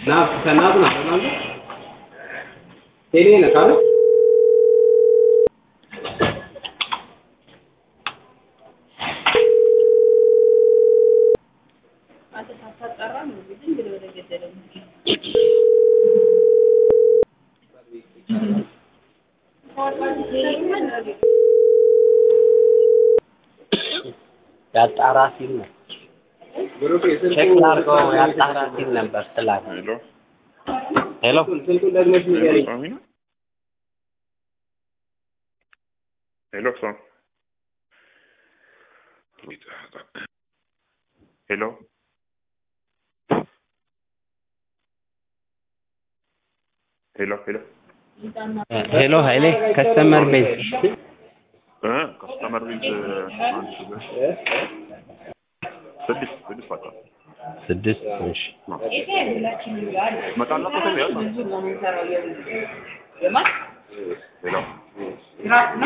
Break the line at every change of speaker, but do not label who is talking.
ના ከእናቱ ነው አይደል? ቴሌ ነህ አይደል?
ያጣራ ሲል ነው
ብሩክ የስልኩ
ቼክ ላድርገው ያጣራ ሲል ነበር ስላለ
ሄሎ
ሄሎ
ስልኩን ደግመሽ ንገሪኝ።
ሄሎ ሳሚ ነው ሄሎ ሳም ሄሎ ሄሎ ሄሎ
ሄሎ ኃይሌ ከስተመር ቤዝ
እ ከስተመር ቤዝ አንድ ስድስት ስድስት በቃ
ስድስት እሺ
መጣላት ነው ያለው ሄሎ